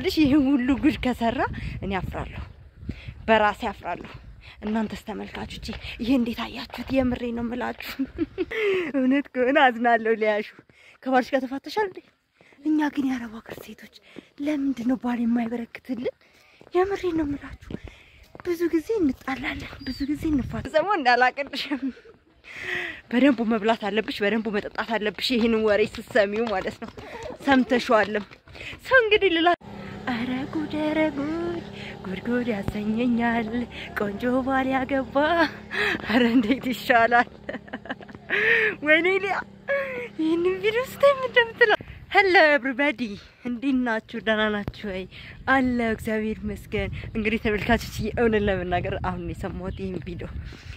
ባልሽ ይህን ሁሉ ጉድ ከሰራ እኔ አፍራለሁ፣ በራሴ አፍራለሁ። እናንተስ ተመልካቾች ይህ እንዴት አያችሁት? የምሬ ነው የምላችሁ። እውነት ከሆነ አዝናለሁ። ሊያሹ ከባልሽ ጋር ተፋተሻል እንዴ? እኛ ግን የአረብ ሀገር ሴቶች ለምንድን ነው ባል የማይበረክትልን? የምሬ ነው የምላችሁ። ብዙ ጊዜ እንጣላለን፣ ብዙ ጊዜ እንፋት ሰሞ እንዳላቅልሽም በደንቡ መብላት አለብሽ፣ በደንቡ መጠጣት አለብሽ። ይህንን ወሬ ስትሰሚው ማለት ነው። ሰምተሽዋልም ሰው እንግዲህ ልላ አረ ጉድ አረ ጉድ ጉድ ጉድ ያሰኘኛል ቆንጆ ባል ያገባ። አረ እንዴት ይሻላል? ወይኔ ሊያ ይህንን ቪዲዮ ስታይ እንደምትለው ሄሎ ኤቭሪባዲ እንዴት ናችሁ? ደህና ናችሁ ወይ? አለ እግዚአብሔር ይመስገን። እንግዲህ ተመልካቾች እውነት ለመናገር አሁን የሰማሁት ይህን ቪዲዮ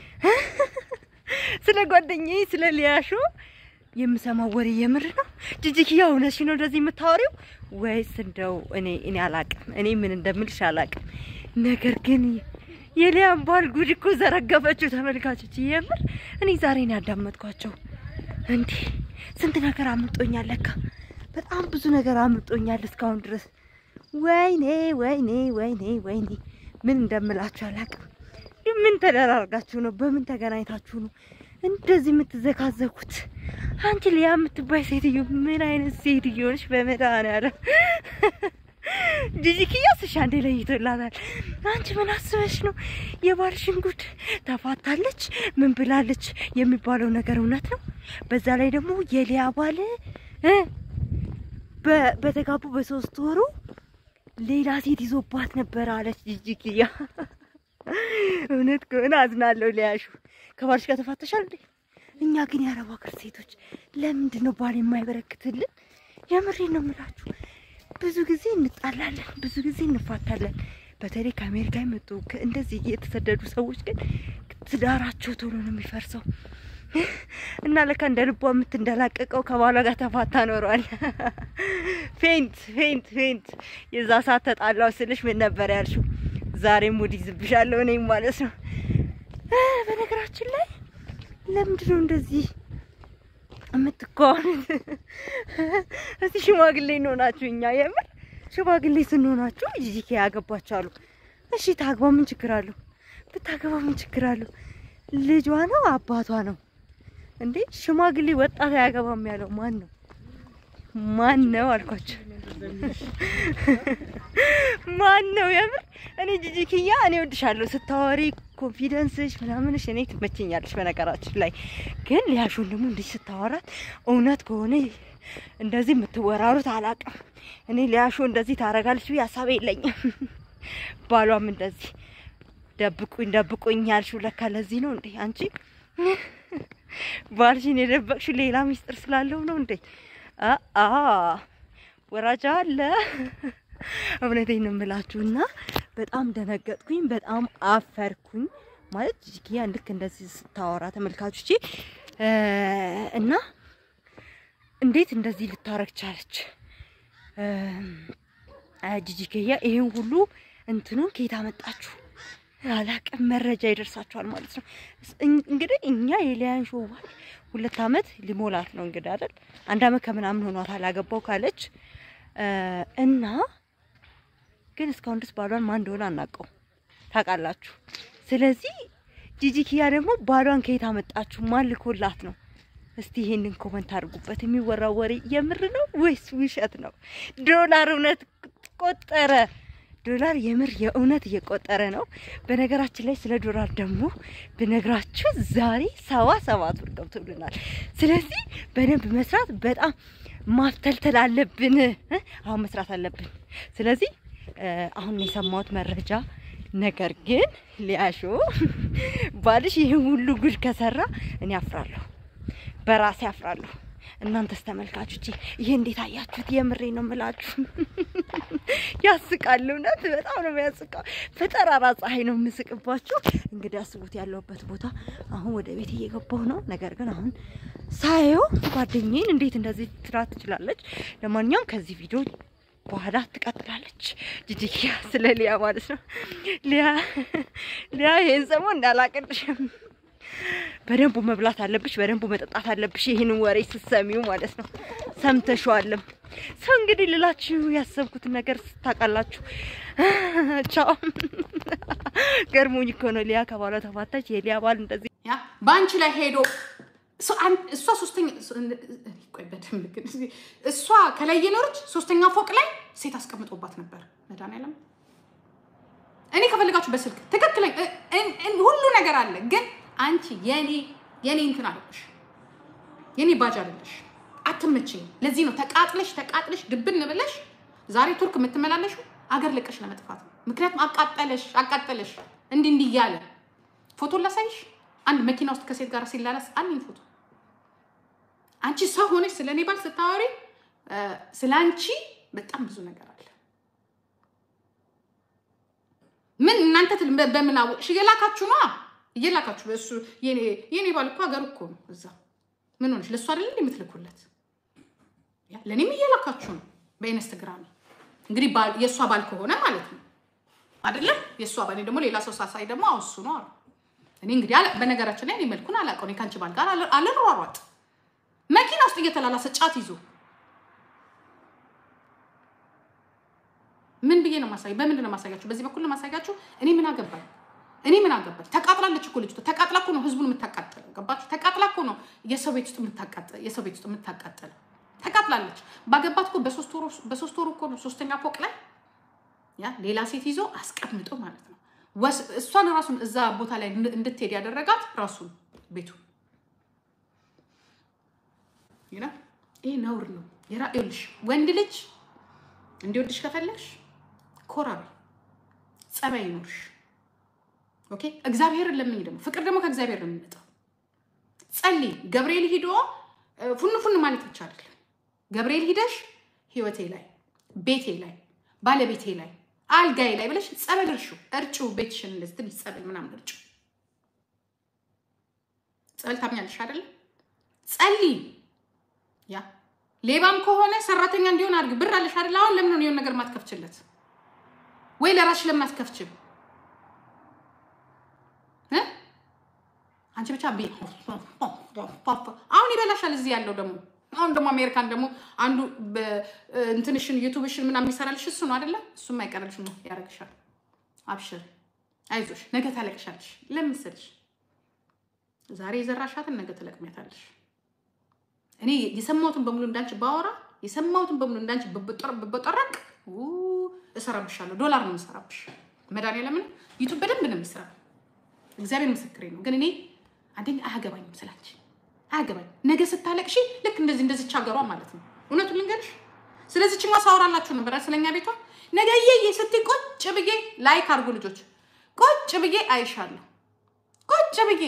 ስለ ጓደኛዬ ስለ ሊያሾ የምሰማው ወሬ የምር ነው? ጂጂኪያ እውነትሽ ነው እንደዚህ የምታወሪው ወይስ እንደው እኔ እኔ አላቅም፣ እኔ ምን እንደምልሽ አላቅም። ነገር ግን የሊያን ባል ጉድ እኮ ዘረገፈችው። ተመልካቾች የምር እኔ ዛሬ ነው ያዳመጥኳቸው። እንዴ ስንት ነገር አምልጦኛል ለካ በጣም ብዙ ነገር አምልጦኛል እስካሁን ድረስ። ወይኔ ወይኔ ወይኔ ወይኔ ምን እንደምላችሁ አላቅም። ምን ተደራርጋችሁ ነው? በምን ተገናኝታችሁ ነው እንደዚህ የምትዘካዘኩት? አንቺ ሊያ የምትባይ ሴትዮ ምን አይነት ሴትዮ ነሽ? በመድኃኒዓለም ጂጂኪያ ስሻ እንዴ ለይቶላታል። አንቺ ምን አስበሽ ነው? የባልሽን ጉድ ተፋታለች ምን ብላለች የሚባለው ነገር እውነት ነው? በዛ ላይ ደግሞ የሊያ ባል እ በተጋቡ በሶስት ወሩ ሌላ ሴት ይዞባት ነበር አለች ጂጂኪያ። እውነት ከሆነ አዝናለሁ። ሊያሹ ከባልሽ ጋር ተፋተሻል እንዴ? እኛ ግን የአረብ ሀገር ሴቶች ለምንድን ነው ባል የማይበረክትልን? የምሬን ነው የምላችሁ። ብዙ ጊዜ እንጣላለን፣ ብዙ ጊዜ እንፋታለን። በተለይ ከአሜሪካ የመጡ እንደዚህ የተሰደዱ ሰዎች ግን ትዳራቸው ቶሎ ነው የሚፈርሰው እና ለካ እንደ ልቧ የምትንደላቀቀው ከባሏ ጋር ተፋታ ኖሯል። ፌንት ፌንት ፌንት። የዛ ሰዓት ተጣላው ስልሽ ምን ነበር ያልሽው? ዛሬ ሙድ ይዝብሻለሁ እኔም ማለት ነው። በነገራችን ላይ ለምንድን ነው እንደዚህ የምትከዋኑት? እስቲ ሽማግሌ እንሆናችሁ እኛ የምር ሽማግሌ ስንሆናችሁ ጂጂኪ ያገባቻሉ። እሺ ታግባ፣ ምን ችግር አለው? ብታገባ ምን ችግር አለው? ልጇ ነው አባቷ ነው እንዴ? ሽማግሌ ወጣት አያገባም ያለው ማን ነው? ማን ነው አልኳቸው። ማን ነው የምር? እኔ ጂጂኪያ እኔ ወድሻለሁ ስታወሪ ኮንፊደንስሽ ምናምንሽ እኔ ትመቸኛለሽ። በነገራችን ላይ ግን ሊያሹን ደግሞ እንዲህ ስታወራት እውነት ከሆነ እንደዚህ የምትወራሩት አላውቅም። እኔ ሊያሹ እንደዚህ ታረጋለች ብዬ ሀሳብ የለኝም። ባሏም እንደዚህ ደብቁኝ ደብቁኝ ያልሽው ለካ ለዚህ ነው እንዴ? አንቺ ባልሽን የደበቅሽው ሌላ ሚስጥር ስላለው ነው እንዴ? አ ወራጃ አለ። እውነቴን ነው የምላችሁ እና በጣም ደነገጥኩኝ፣ በጣም አፈርኩኝ። ማለት ጂጂኪያ ልክ እንደዚህ ስታወራ ተመልካቾቼ እና እንዴት እንደዚህ ልታረግ ቻለች? ጂጂኪያ ይሄን ሁሉ እንትኑን ከየት አመጣችሁ? አላቅም። መረጃ ይደርሳችኋል ማለት ነው። እንግዲህ እኛ የሊያን ሾዋል ሁለት አመት ሊሞላት ነው እንግዲህ አይደል? አንድ አመት ከምናምን ሆኗታል አገባው ካለች እና ግን እስካሁን ድረስ ባሏን ማን እንደሆነ አናውቀው ታውቃላችሁ። ስለዚህ ጂጂኪያ ደግሞ ባሏን ከየት አመጣችሁ? ማን ልኮላት ነው? እስቲ ይሄንን ኮመንት አድርጉበት። የሚወራው ወሬ የምር ነው ወይስ ውሸት ነው? ዶላር እውነት ቆጠረ? ዶላር የምር የእውነት እየቆጠረ ነው። በነገራችን ላይ ስለ ዶላር ደግሞ ብነግራችሁ ዛሬ ሰባ ሰባት ብር ገብቶልናል። ስለዚህ በደንብ መስራት በጣም ማፍተልተል አለብን። አሁን መስራት አለብን። ስለዚህ አሁን የሰማሁት መረጃ ነገር ግን ሊያሾ ባልሽ ይህን ሁሉ ጉድ ከሰራ እኔ አፍራለሁ፣ በራሴ አፍራለሁ። እናንተስ ተመልካቾች ይህ እንዴት አያችሁት? የምሬ ነው የምላችሁ። ያስቃል፣ እውነት በጣም ነው የሚያስቃው። በጠራራ ፀሐይ ነው የምስቅባችሁ። እንግዲህ አስቡት ያለሁበት ቦታ። አሁን ወደ ቤት እየገባሁ ነው። ነገር ግን አሁን ሳየው ጓደኛዬን እንዴት እንደዚህ ትላት ትችላለች? ለማንኛውም ከዚህ ቪዲዮ በኋላ ትቀጥላለች። ጂጂኪያ ስለ ሊያ ማለት ነው። ሊያ ሊያ ይሄን ሰሞን እንዳላቅልሽም በደንቡ መብላት አለብሽ፣ በደንቡ መጠጣት አለብሽ። ይህንን ወሬ ስትሰሚው ማለት ነው። ሰምተሽዋልም። ሰው እንግዲህ ልላችሁ ያሰብኩትን ነገር ታውቃላችሁ። ቻው። ገርሞኝ እኮ ነው ሊያ ከባሏ ተፋታች። የሊያ ባል እንደዚህ ያ በአንቺ ላይ ሄዶ እሷ- አን- እሷ ሶስተኛ ቆይ በደንብ ግን እሷ ከላይ እየኖረች ሶስተኛ ፎቅ ላይ ሴት አስቀምጦባት ነበር። መድኃኒዓለም እኔ ከፈለጋችሁ በስልክ ትክክለኛ እ- እ- እ- ሁሉ ነገር አለ። ግን አንቺ የኔ የኔ እንትን አለሽ የኔ ባጅ አለሽ አትመችኝ። ለዚህ ነው ተቃጥለሽ ተቃጥለሽ ድብን ብለሽ ዛሬ ቱርክ የምትመላለሽው አገር ለቀሽ ለመጥፋት ነው። ምክንያቱም አቃጠለሽ አቃጠለሽ እንዲህ እንዲህ እያለ ፎቶ ላሳይሽ። አንድ መኪና ውስጥ ከሴት ጋር ሲላላስ አለኝ ፎቶ። አንቺ ሰው ሆነሽ ስለ እኔ ባል ስታወሪ እ፣ ስለ አንቺ በጣም ብዙ ነገር አለ። ምን እናንተ ትል- በ- በምን አወቅሽ? እየላካችሁ ነዋ እየላካችሁ በእሱ የኔ የኔ ባል እኮ ሀገር እኮ ነው እዛ ምን ሆነሽ ለእሱ አይደለ እንደ የምትልኩለት ያ ለእኔም እየላካችሁ ነው በኢንስትግራም እንግዲህ ባል- የእሷ ባል ከሆነ ማለት ነው አይደለ የእሷ ባል እኔ ደግሞ ሌላ ሰው ሳሳይ ደግሞ አውሱ ነው አሉ እኔ እንግዲህ አላ- በነገራችን ላይ እኔ መልኩን አላውቀው እኔ ከአንቺ ባል ጋር አለ- አልሯሯጥ መኪና ውስጥ እየተላላሰ ጫት ይዞ ምን ብዬ ነው ማሳየ? በምንድን ነው ማሳያችሁ? በዚህ በኩል ነው ማሳያችሁ። እኔ ምን አገባኝ? እኔ ምን አገባኝ? ተቃጥላለች እኮ ልጅቷ። ተቃጥላ እኮ ነው ህዝቡን የምታቃጥለው። ገባችሁ? ተቃጥላ እኮ ነው የሰው ቤት ውስጥ የምታቃጥለው። የሰው ቤት ውስጥ የምታቃጥለው ተቃጥላለች። ባገባት እኮ በሶስት ወሩ በሶስት ወሩ እኮ ነው ሶስተኛ ፎቅ ላይ ያ ሌላ ሴት ይዞ አስቀምጦ ማለት ነው። ወስ- እሷን ራሱን እዛ ቦታ ላይ እንድ- እንድትሄድ ያደረጋት ራሱን ቤቱ ይና ይህ ነውር ነው። የራ- ይኸውልሽ ወንድ ልጅ እንዲወድሽ ከፈለግሽ ኮራ በይ፣ ጸባይ ይኖርሽ። ኦኬ እግዚአብሔርን ለምኝ። ደግሞ ፍቅር ደግሞ ከእግዚአብሔር ነው የሚመጣው። ጸልይ። ገብርኤል ሂዶ እ፣ ፉን ፉን ማለት ብቻ አይደለም። ገብርኤል ሂደሽ ህይወቴ ላይ፣ ቤቴ ላይ፣ ባለቤቴ ላይ፣ አልጋዬ ላይ ብለሽ ጸበል እርሹ፣ እርጩ። ቤትሽን እንደዚህ ትንሽ ጸበል ምናምን እርጩ። ጸበል ታምኛለሽ አይደለ? ጸልይ። ያ ሌባም ከሆነ ሰራተኛ እንዲሆን አድርግ። ብር አለሽ አይደል? አሁን ለምን ነው የሆነ ነገር ማትከፍችለት? ወይ ለራስሽ ለምን አትከፍችም? እ? አንቺ ብቻ ቢ አሁን ይበላሻል። እዚህ ያለው ደግሞ አሁን ደግሞ አሜሪካን ደግሞ አንዱ በ- እንትንሽን ዩቱብሽን ምናምን የሚሰራልሽ እሱ ነው አይደለ? እሱም አይቀርልሽ ነው ያደርግሻል። አብሽር፣ አይዞሽ፣ ነገ ታለቅሻለሽ። ለምን መሰለሽ? ዛሬ የዘራሻትን ነገ ትለቅሚያታለሽ። እኔ የሰማሁትን በሙሉ እንዳንቺ ባወራ የሰማሁትን በሙሉ እንዳንቺ ብበጠረቅ እሰራብሻለሁ። ዶላር ነው የምሰራብሽ። መድኃኒዓለምን ዩቱብ በደንብ ነው የሚሰራ። እግዚአብሔር ምስክሬ ነው። ግን እኔ አንደኛ አያገባኝም ስላንቺ አያገባኝም። ነገ ስታለቅሺ ልክ እንደዚህ እንደዚች ሀገሯ ማለት ነው። እውነቱን ልንገርሽ፣ ስለዚች ማ ሳወራላችሁ ነበር ስለኛ ቤቷ። ነገ እየዬ ስትይ ቁጭ ብዬ ላይክ አድርጉ ልጆች፣ ቁጭ ብዬ አይሻለሁ። ቁጭ ብዬ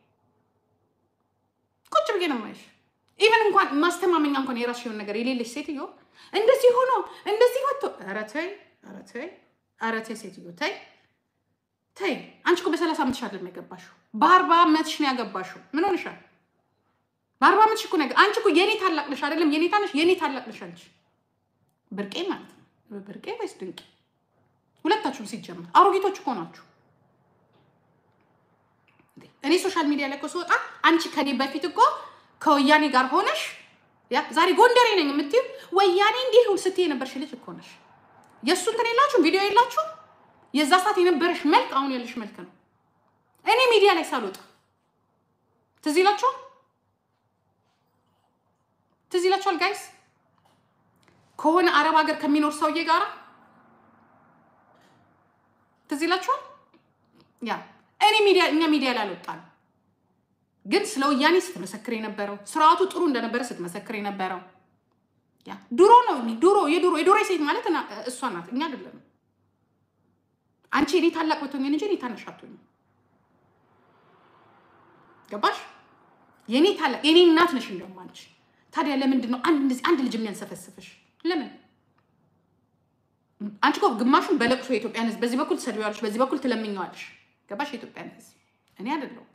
ቁጭ ብዬ ነው የማይሽ። ኢቨን እንኳን ማስተማመኛ እንኳን የራስሽ የሆነ ነገር የሌለሽ ሴትዮ እንደዚህ ሆኖ እንደዚህ ወጥቶ ኧረ ተይ ኧረ ተይ ኧረ ተይ ሴትዮ ተይ ተይ። አንቺ እኮ በሰላሳ ዓመትሽ አይደለም ያገባሽው፣ በአርባ ዓመትሽ ነው ያገባሽው። ምን ሆንሻል? በአርባ ዓመትሽ እኮ ነው ያገ- አንቺ እኮ የኔ ታላቅ ነሽ አይደለም የኔ ታነሽ የኔ ታላቅ ነሽ አንቺ። ብርቄ ማለት ነው ብርቄ ወይስ ድንቄ? ሁለታችሁም ሲጀመር አሮጊቶች እኮ ናችሁ። እኔ ሶሻል ሚዲያ ላይ እኮ ስወጣ አንቺ ከኔ በፊት እኮ ከወያኔ ጋር ሆነሽ ያ ዛሬ ጎንደሬ ነኝ የምትይው ወያኔ እንዲህ ስትይ የነበርሽ ልጅ እኮ ነሽ። የእሱ እንትን የላችሁም፣ ቪዲዮ የላችሁም። የዛ ሰዓት የነበረሽ መልክ አሁን ያለሽ መልክ ነው። እኔ ሚዲያ ላይ ሳልወጣ ትዝ ይላችኋል፣ ትዝ ይላችኋል ጋይስ ከሆነ አረብ ሀገር ከሚኖር ሰውዬ ጋራ ትዝ ይላችኋል። ያ እኔ ሚዲያ እኛ ሚዲያ ላይ አልወጣንም፣ ግን ስለ ወያኔ ስትመሰክር የነበረው ስርዓቱ ጥሩ እንደነበረ ስትመሰክር የነበረው ያ ድሮ ነው። ድሮ የድሮ የድሮ ሴት ማለት እና- እሷ ናት፣ እኛ አይደለም። አንቺ እኔ ታላቅ ብትሆኝ እንጂ እኔ ታናሽ አትሆኝም። ገባሽ? የኔ ታላቅ የኔ እናት ነሽ እንደውም አንቺ። ታዲያ ለምንድን ነው አንድ እንደዚህ አንድ ልጅ የሚያንሰፈስፍሽ? ለምን አንቺ እኮ ግማሹን በለቅሶ የኢትዮጵያን ሕዝብ በዚህ በኩል ትሰድቢዋለሽ፣ በዚህ በኩል ትለምኘዋለሽ። ገባሽ? የኢትዮጵያን ሕዝብ እኔ አይደለሁም።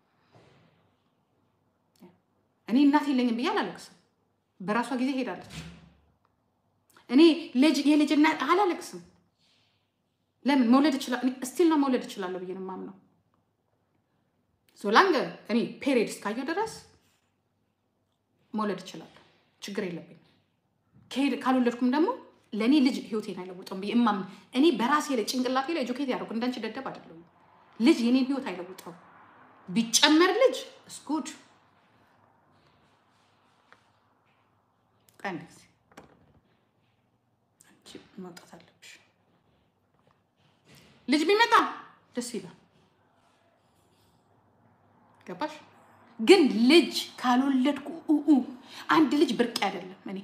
እኔ እናት የለኝም ብዬ አላለቅስም። በራሷ ጊዜ ሄዳለች። እኔ ልጅ የልጅ እናት አላለቅስም። ለምን መውለድ እችላለሁ? ስቲል ነው መውለድ እችላለሁ ብዬ ነው የማምነው። ሶላንገ እኔ ፔሪድ እስካየሁ ድረስ መውለድ እችላለሁ፣ ችግር የለብኝም። ከሄድ ካልወለድኩም ደግሞ ለእኔ ልጅ ህይወቴን አይለውጠውም ብዬ እማምን እኔ በራሴ ላይ ጭንቅላቴ ላይ ኤጁኬት ያደረኩ እንዳንቺ ደደብ አይደለሁም። ልጅ የኔን ህይወት አይለውጠው። ቢጨመር ልጅ እስጉድ ቀን ጊዜ አንቺ መውጣት አለብሽ። ልጅ ቢመጣ ደስ ይላል። ገባሽ? ግን ልጅ ካልወለድኩ ኡኡ አንድ ልጅ ብርቅ አይደለም። እኔ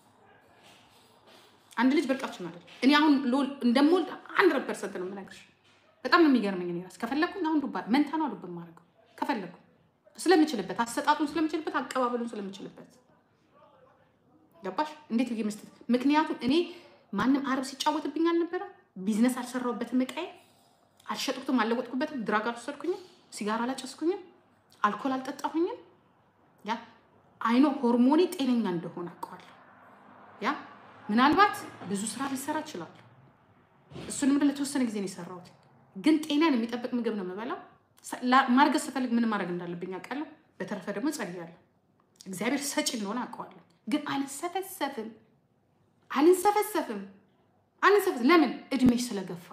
አንድ ልጅ ብርቃችን አይደለም። እኔ አሁን ሎል እንደምወልድ አንድረድ ፐርሰንት ነው የምነግርሽ። በጣም ነው የሚገርመኝ። እኔ ራስ ከፈለግኩኝ አሁን ዱባ መንታ ነው ዱብ የማደርገው ከፈለግኩ ስለምችልበት፣ አሰጣጡን ስለምችልበት፣ አቀባበሉን ስለምችልበት ገባሽ? እንዴት ብዬ መስጠት ምክንያቱም እኔ ማንም አረብ ሲጫወትብኝ አልነበረም። ቢዝነስ አልሰራሁበትም፣ እቃዬ አልሸጥኩትም፣ አልለወጥኩበትም፣ ድራግ አልወሰድኩኝም፣ ሲጋራ አላጨስኩኝም፣ አልኮል አልጠጣሁኝም። ያ አይኖ ሆርሞኔ ጤነኛ እንደሆነ አውቀዋለሁ። ያ ምናልባት ብዙ ስራ ሊሰራ እችላለሁ። እሱንም ለተወሰነ ጊዜ ነው የሰራሁት፣ ግን ጤናን የሚጠብቅ ምግብ ነው የምበላው። ማርገዝ ስፈልግ ምን ማድረግ እንዳለብኝ አውቃለሁ። በተረፈ ደግሞ ጸልያለሁ። እግዚአብሔር ሰጪ እንደሆነ አውቀዋለሁ። ግን አልንሰፈሰፍም አልንሰፈሰፍም አልንሰፈሰፍም። ለምን እድሜሽ ስለገፋ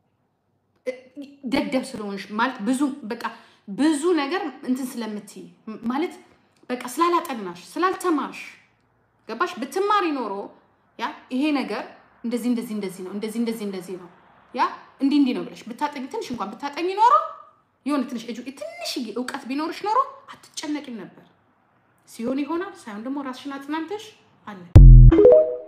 ደደብ ስለሆንሽ ማለት ብዙ በቃ ብዙ ነገር እንትን ስለምትይ ማለት በቃ ስላላጠናሽ ስላልተማርሽ ገባሽ። ብትማሪ ኖሮ ያ ይሄ ነገር እንደዚህ እንደዚህ እንደዚህ ነው እንደዚህ እንደዚህ እንደዚህ ነው ያ እንዲህ እንዲህ ነው ብለሽ ብታጠኝ ትንሽ እንኳን ብታጠኝ ኖሮ የሆነ ትንሽ ትንሽ እውቀት ቢኖርሽ ኖሮ አትጨነቂም ነበር። ሲሆን ይሆናል፣ ሳይሆን ደግሞ ራስሽን አጽናንተሽ አለ